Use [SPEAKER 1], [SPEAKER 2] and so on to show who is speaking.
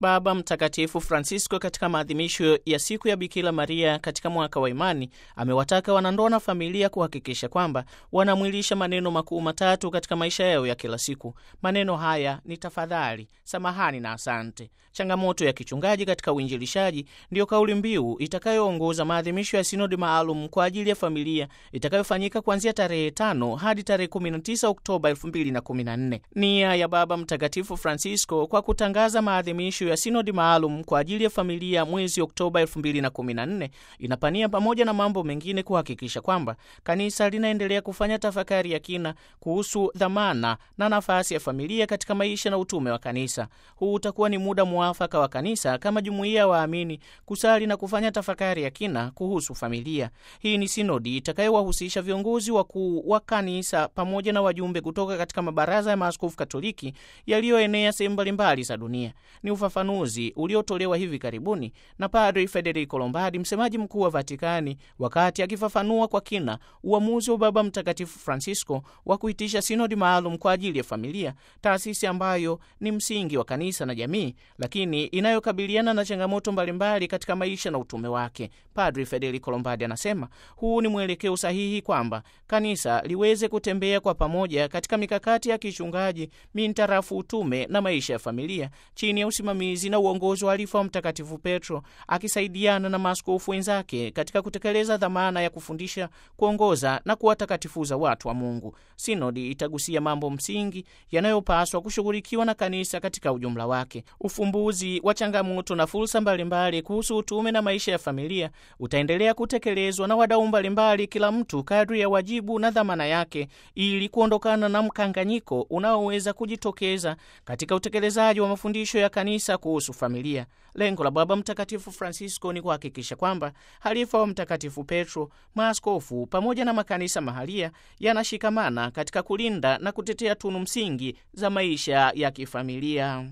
[SPEAKER 1] Baba Mtakatifu Francisco katika maadhimisho ya siku ya Bikira Maria katika mwaka wa imani amewataka wanandoa na familia kuhakikisha kwamba wanamwilisha maneno makuu matatu katika maisha yao ya kila siku. Maneno haya ni tafadhali, samahani na asante. Changamoto ya kichungaji katika uinjilishaji ndiyo kauli mbiu itakayoongoza maadhimisho ya sinodi maalum kwa ajili ya familia itakayofanyika kuanzia tarehe tano hadi tarehe 19 Oktoba 2014. Nia ya Baba Mtakatifu Francisco kwa kutangaza maadhimisho ya sinodi maalum kwa ajili ya familia mwezi Oktoba 2014 inapania pamoja na mambo mengine kuhakikisha kwamba kanisa linaendelea kufanya tafakari ya kina kuhusu dhamana na nafasi ya familia katika maisha na utume wa kanisa. Huu utakuwa ni muda mwafaka wa kanisa kama jumuiya ya waamini kusali na kufanya tafakari ya kina kuhusu familia. Hii ni sinodi itakayowahusisha viongozi wakuu wa kanisa pamoja na wajumbe kutoka katika mabaraza ya maaskofu Katoliki yaliyoenea sehemu mbalimbali za dunia. Ni ufafanuzi uliotolewa hivi karibuni na Padri Federico Lombardi, msemaji mkuu wa Vatikani, wakati akifafanua kwa kina uamuzi wa Baba Mtakatifu Francisco wa kuitisha sinodi maalum kwa ajili ya familia, taasisi ambayo ni msingi wa kanisa na jamii, lakini inayokabiliana na changamoto mbalimbali katika maisha na utume wake. Padri Federico Lombardi anasema huu ni mwelekeo sahihi kwamba kanisa liweze kutembea kwa pamoja katika mikakati ya kichungaji mintarafu utume na maisha ya familia chini ya usimamizi na uongozi wa alifa wa Mtakatifu Petro akisaidiana na maaskofu wenzake katika kutekeleza dhamana ya kufundisha, kuongoza na kuwatakatifuza watu wa Mungu. Sinodi itagusia mambo msingi yanayopaswa kushughulikiwa na kanisa katika ujumla wake. Ufumbuzi wa changamoto na fursa mbalimbali kuhusu utume na maisha ya familia utaendelea kutekelezwa na wadau mbalimbali, kila mtu kadri ya wajibu na dhamana yake, ili kuondokana na mkanganyiko unaoweza kujitokeza katika utekelezaji wa mafundisho ya kanisa kuhusu familia. Lengo la Baba Mtakatifu Francisco ni kuhakikisha kwamba halifa wa Mtakatifu Petro, maaskofu pamoja na makanisa mahalia yanashikamana katika kulinda na kutetea tunu msingi za maisha ya kifamilia.